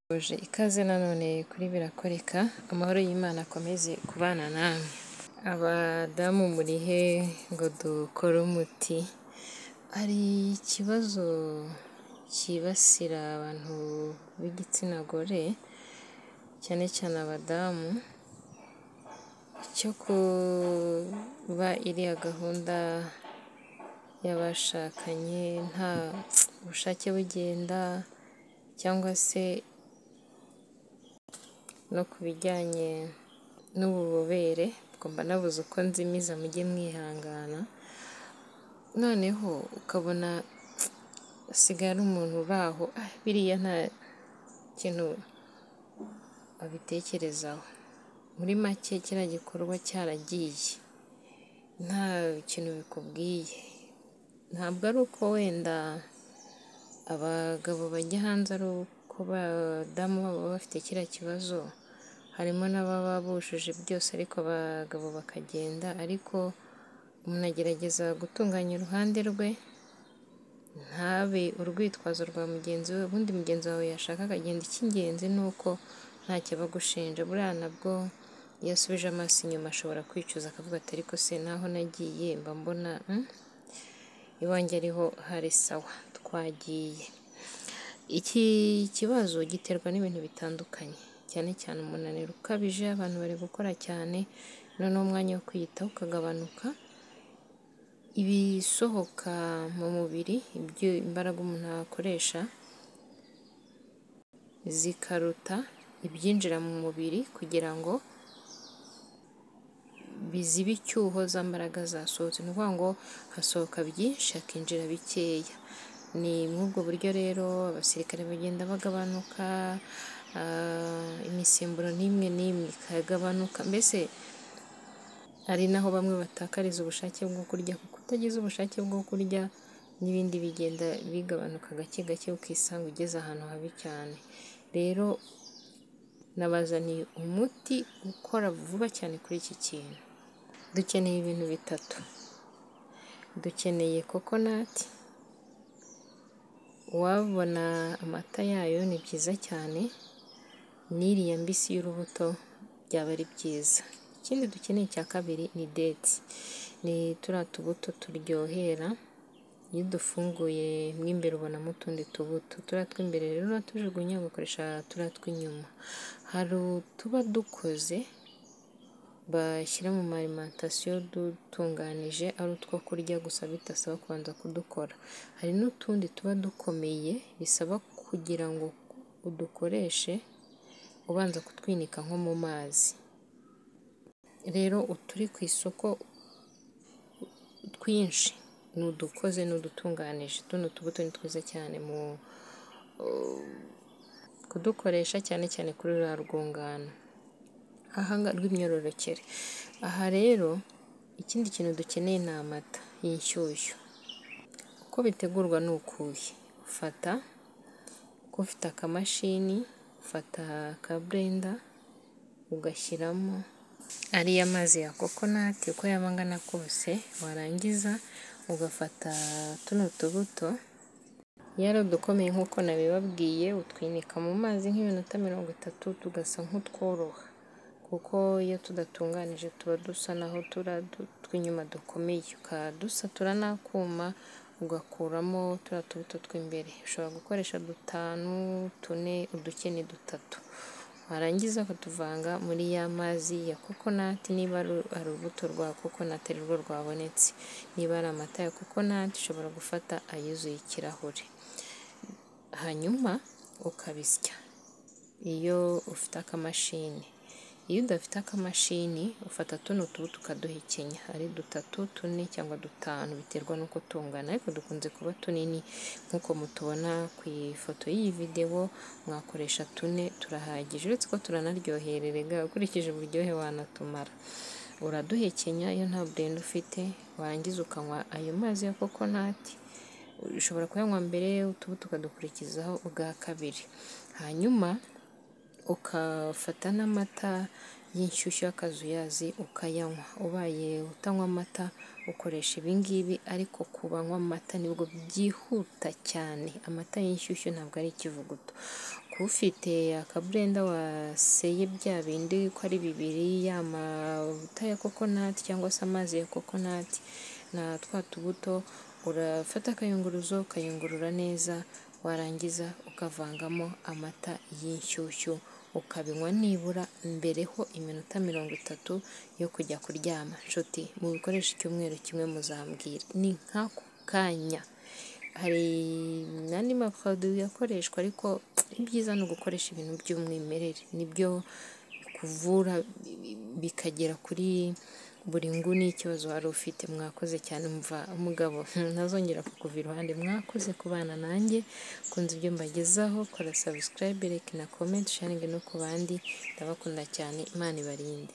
Mbifurije ikaze nanone kuri Birakoreka, amahoro y'Imana akomeze kubana namwe. Abadamu muri he ngo dukore umuti? Hari ikibazo cyibasira abantu b'igitsina gore, cyane cyane abadamu, cyo kuba iriya gahunda y'abashakanye nta bushake bugenda cyangwa se no ku bijyanye n'ububobere, ubwo mba nabuze uko nzimiza mujye mwihangana, noneho ukabona asigaye ari umuntu uri aho, biriya nta kintu abitekerezaho. Muri make kiriya gikorwa cyaragiye, nta kintu bikubwiye. Ntabwo ari uko wenda abagabo bajya hanze ari uko abadamu baba bafite kiriya kibazo, harimo n'ababa bujuje byose ariko abagabo bakagenda, ariko umuntu agerageza gutunganya uruhande rwe, ntabe urwitwazo rwa mugenzi we, ubundi mugenzi wawe yashaka akagenda, icy'ingenzi ni uko ntacyo abagushinja, buriya nabwo iyo asubije amaso inyuma ashobora kwicuza akavuga ati ariko se n'aho nagiye mba mbona iwanjye ariho hari sawa twagiye. Iki kibazo giterwa n'ibintu bitandukanye, cyane cyane umunaniro ukabije, abantu bari gukora cyane, noneho umwanya wo kwiyitaho ukagabanuka, ibisohoka mu mubiri, imbaraga umuntu akoresha zikaruta ibyinjira mu mubiri kugira ngo bizibe icyuho za mbaraga zasohotse, ni ukuvuga ngo hasohoka byinshi hakinjira bikeya. Ni muri ubwo buryo rero abasirikare bagenda bagabanuka, imisemburo n'imwe n'imwe ikagabanuka, mbese hari n'aho bamwe batakariza ubushake bwo kurya kuko utagize ubushake bwo kurya n'ibindi bigenda bigabanuka gake gake, ukisanga ugeze ahantu habi cyane. Rero nabazaniye umuti ukora vuba cyane kuri iki kintu. Dukeneye ibintu bitatu, dukeneye kokonati, uwabona amata yayo ni byiza cyane, n'iriya mbisi y'urubuto byaba ari byiza. Ikindi dukeneye cya kabiri ni deti, ni turiya tubuto turyohera, iyo udufunguye mo imbere ubonamo utundi tubuto, turiya tw'imbere rero uratujugunya ugakoresha turiya tw'inyuma. Hari utuba dukoze bashyira mu ma arimantasiyo dutunganije, ari utwo kurya gusa bidasaba kubanza kudukora, hari n'utundi tuba dukomeye bisaba kugira ngo udukoreshe ubanza kutwinika nko mu mazi. Rero uturi ku isoko twinshi ni udukoze n'udutunganije, tuno tubuto ni twiza cyane mu kudukoresha cyane cyane kuri ruriya rwungano rw'imyororokere. Aha rero ikindi kintu dukeneye ni amata y'inshyushyu, uko bitegurwa ni ukuhe, ufata uko ufite akamashini, ufata akaburenda ugashyiramo ariya mazi ya kokonati uko yaba angana kose, warangiza ugafata tuno tubuto, iyo ari udukomeye nk'uko nabibabwiye utwinika mu mazi nk'iminota mirongo itatu tugasa nk'utworoha kuko iyo tudatunganije tuba dusa naho turiya tw'inyuma dukomeye, ukadusatura n'akuma ugakuramo turiya tubuto tw'imbere, ushobora gukoresha dutanu, tune, udukeye dutatu, warangiza ukatuvanga muri ya mazi ya kokonati, niba ari urubuto rwa kokonati ari rwo rwabonetse, niba ari amata ya kokonati ushobora gufata ayuzuye ikirahure, hanyuma ukabisya iyo ufite akamashini, iyo udafite akamashini ufata tuno tubuto ukaduhekenya, ari dutatu, tune cyangwa dutanu biterwa n'uko tungana ariko dukunze kuba tunini nk'uko mutubona ku ifoto y'iyi videwo, mwakoresha tune turahagije, uretse ko turanaryohererega ukurikije uburyohe wanatumara. Uraduhekenya iyo nta burenda ufite, warangiza ukanywa ayo mazi ya kokonati, ushobora kuyanywa mbere utubuto ukadukurikizaho ubwa kabiri, hanyuma ukafata n'amata y'inshyushyu y'akazuyazi ukayanywa, ubaye utanywa amata ukoresha ibi ngibi ariko ku banywa amata nibwo byihuta cyane, amata y'inshyushyu ntabwo ari ikivuguto. ufite akaburenda waseye bya bindi ko ari bibiri ya mavuta ya kokonati cyangwa se amazi ya kokonati na twa tubuto urafata akayunguruzo ukayungurura neza warangiza ukavangamo amata y'inshyushyu ukabinywa nibura mbereho iminota mirongo itatu yo kujya kuryama nshuti mu bikoresho icyumweru kimwe muzambwira ni nk'ako kanya hari n'andi maporoduwi akoreshwa ariko ibyiza ni ugukoresha ibintu by'umwimerere nibyo kuvura bikagera kuri buri nguni y'ikibazo wari ufite mwakoze cyane mva umugabo ntazongera kukuva iruhande mwakoze ku bana nanjye kunze ibyo mbagezaho kora sabusikarayibe reka na komenti sharingi no ku bandi ndabakunda cyane imana ibarinde